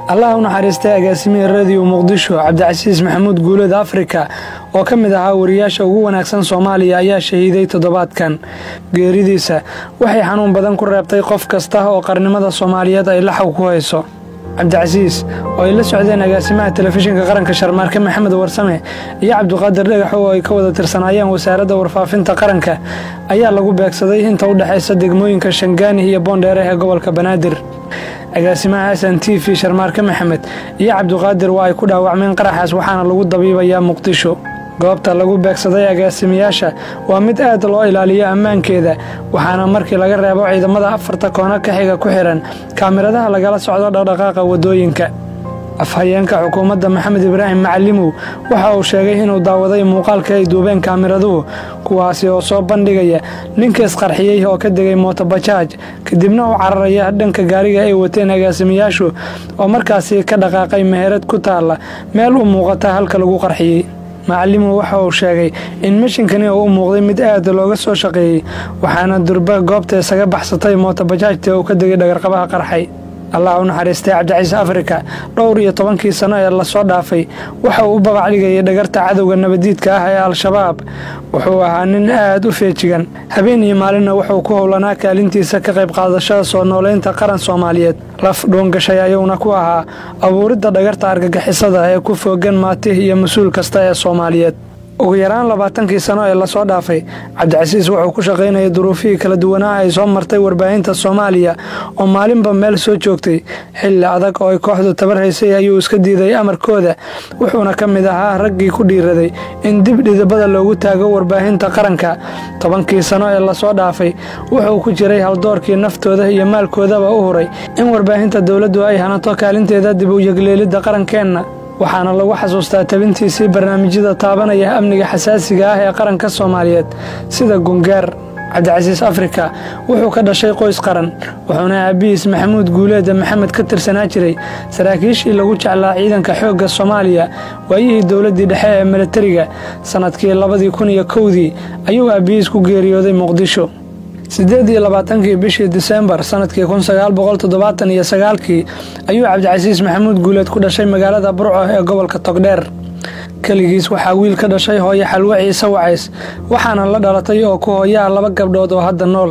allah u naxariistay agaasimihii radiyo muqdisho cabdicasiis maxamuud guuleed afrika oo ka mid ahaa wariyaasha ugu wanaagsan soomaaliya ayaa shahiiday toddobaadkan geeridiisa waxay xanuun badan ku reebtay qof kasta oo qarnimada soomaaliyeed ay laxaw ku hayso cabdicasiis oo ay la socdeen agaasimaha telefishinka qaranka sharmaarke maxamed warsame iyo cabdiqaadir dhagaxo oo ay ka wada tirsanaayeen wasaaradda warfaafinta qaranka ayaa lagu beegsaday inta u dhexaysa degmooyinka shangaani iyo boondheere ee gobolka banaadir agaasimaha xasan t v sharmaarke maxamed iyo cabdiqaadir waa ay ku dhaawacmeen qaraxaas waxaana lagu dabiibayaa muqdisho goobta lagu beegsaday agaasimayaasha waa mid aad loo ilaaliyo ammaankeeda waxaana markii laga reebo ciidamada afarta koono ka xiga ku xihan kaamiradaha lagala socdo dhaqdhaqaaqa waddooyinka afhayeenka xukuumadda maxamed ibraahim macalimow waxa uu sheegay inuu daawaday muuqaalka ay duubeen kaamiraduhu kuwaasi oo soo bandhigaya ninka isqarxiyey oo ka degay mootobajaaj kadibna u cararaya dhanka gaariga ay wateen agaasimayaashu oo markaasi ka dhaqaaqay meherad ku taalla meel u muuqata halka lagu qarxiyey macalimow waxa uu sheegay in mashinkani uu u muuqday mid aad looga soo shaqeeyey waxaana durba goobta isaga baxsatay mootobajaajta uu ka degay dhagarqabaha qarxay allah u naxariistay cabdiciise afrika dhowr iyo tobankii sano ee lasoo dhaafay waxa uu u babacdhigayay dhagarta cadowga nabadiidka ah ee al-shabaab wuxuu ahaa nin aad u feejigan habeen iyo maalinna wuxuu ku howlanaa kaalintiisa ka qayb qaadashada soo nooleynta qaran soomaaliyeed laf dhuungashay ayuuna ku ahaa abuuridda dhagarta argagixisada ee ku foogan maatih iyo mas-uul kasta ee soomaaliyeed ugu yaraan labaatankii sano ee lasoo dhaafay cabdicasiis wuxuu ku shaqaynayay duruufihii kala duwanaa ay soo martay warbaahinta soomaaliya oo maalinba meel soo joogtay xilli adag oo ay kooxdu tabar haysay ayuu iska diiday amarkooda wuxuuna ka mid ahaa raggii ku dhiiraday in dib dhidibada loogu taago warbaahinta qaranka tobankii sano ee lasoo dhaafay wuxuu ku jiray haldoorkii naftooda iyo maalkoodaba u huray in warbaahinta dowladdu ay hanato kaalinteeda dib u yegleelidda qarankeenna waxaana lagu xasuustaa tabintiisii barnaamijyada taabanaya amniga xasaasiga ah ee qaranka soomaaliyeed sida gungaar cabdicasiis afrika wuxuu ka dhashay qoys qaran wuxuuna aabihiis maxamuud guuleeda maxamed ka tirsanaa jiray saraakiishii lagu jeclaa ciidanka xoogga soomaaliya waayihii dowladdii dhexe ee milatariga sannadkii labadii kun iyo kowdii ayuu aabihiis ku geeriyooday muqdisho siddeed iyo labaatankii bishii disembar sannadkii kun sagaal boqol toddobaatan iyo sagaalkii ayuu cabdicasiis maxamuud guuleed ku dhashay magaalada burco ee gobolka togdheer keligiis waxaa wiil ka dhashay hooyo xalwo ciise wacays waxaana la dhalatay oo ku hooyaa laba gabdhood oo hadda nool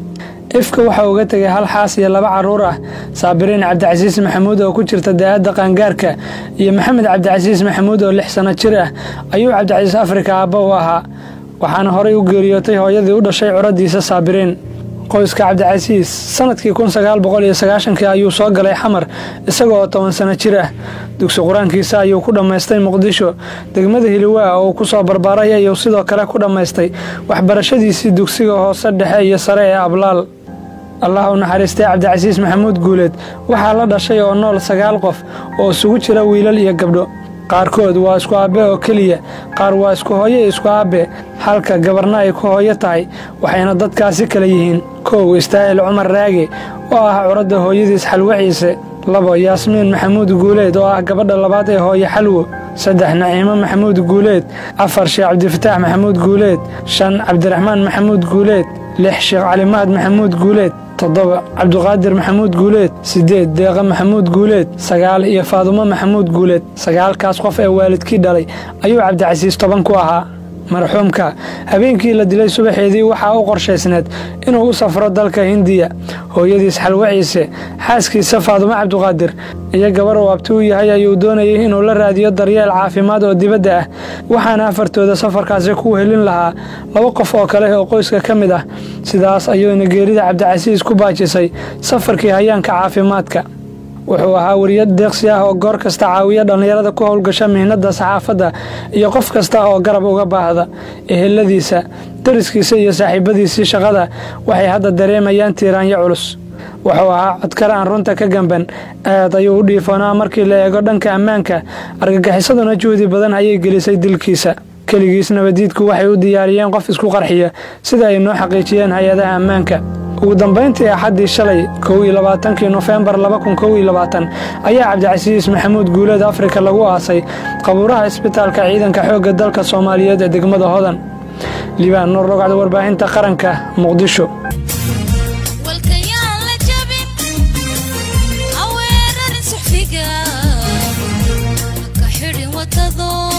ifka waxa uga tegay hal xaas iyo laba carruur ah saabiriin cabdicasiis maxamuud oo ku jirta daa'adda qaangaarka iyo maxamed cabdicasiis maxamuud oo lix sanno jir ah ayuu cabdicasiis afrika aabba u ahaa waxaana horay u geeriyootay hooyadii u dhashay curadiisa saabiriin qoyska cabdicasiis sannadkii kun sagaal boqol iyo sagaashankii ayuu soo galay xamar isaga oo toban sano jir ah dugsi qur-aankiisa ayuu ku dhammaystay muqdisho degmada hiliwaa oo uu ku soo barbaaray ayuu sidoo kale ku dhammaystay waxbarashadiisii dugsiga hoose dhexe iyo sare ee ablaal allah u naxariistay cabdicasiis maxamuud guuleed waxaa la dhashay oo nool sagaal qof oo isugu jira wiilal iyo gabdho qaarkood waa isku aabbe oo keliya qaar waa isku hooyo isku aabbe halka gabarna ay ku hooyo tahay waxayna dadkaasi kala yihiin kow istaahil cumar raage oo ah curadda hooyadiis xalwo ciise labo yaasmiin maxamuud guuleed oo ah gabadha labaad ee hooyo xalwo saddex naciimo maxamuud guuleed afar sheekh cabdifataax maxamuud guuleed shan cabdiraxmaan maxamuud guuleed lix sheekh calimahad maxamuud guuleed toddoba cabdiqaadir maxamuud guuleed siddeed deeqa maxamuud guuleed sagaal iyo faadumo maxamuud guuleed sagaalkaas qof ee waalidkii dhalay ayuu cabdicasiis toban ku ahaa marxuumka habeenkii la dilay subaxeedii waxaa u qorshaysneed inuu u safro dalka hindiya hooyadiis xalwo ciise xaaskiisa faadumo cabdiqaadir iyo gabar uu abti u yahay ayuu doonayay inuu la raadiyo daryeel caafimaad oo dibadda ah waxaana afartooda safarkaasi ku helin lahaa laba qof oo kale oo qoyska ka mid ah sidaas ayuuna geerida cabdicasiis ku baajisay safarkii hayaanka caafimaadka wuxuu ahaa wariyad deeqsi ah oo goor kasta caawiya dhallinyarada ku howlgasha mihnadda saxaafadda iyo qof kasta oo garab uga baahda eheladiisa dariskiisa iyo saaxiibadiisii shaqada waxay hadda dareemayaan tiiraanyo culus wuxuu ahaa codkar aan runta ka gamban aad ayuu u dhiifoonaa markii la eego dhanka ammaanka argagixisaduna juhdi badan ayay gelisay dilkiisa keligiis nabadiidku waxay u diyaariyeen qof isku qarxiya sida ay noo xaqiijiyeen hay-adaha ammaanka ugu dambayntii axaddii shalay kow iyo labaatankii nofembar laba kun kow iyo labaatan ayaa cabdicasiis maxamuud guuleed afrika lagu aasay qabuuraha isbitaalka ciidanka xoogga dalka soomaaliyeed ee degmada hodan liibaan nuur rogcda warbaahinta qaranka muqdisho walkayaan la jabin haweerarin suxfiga hakado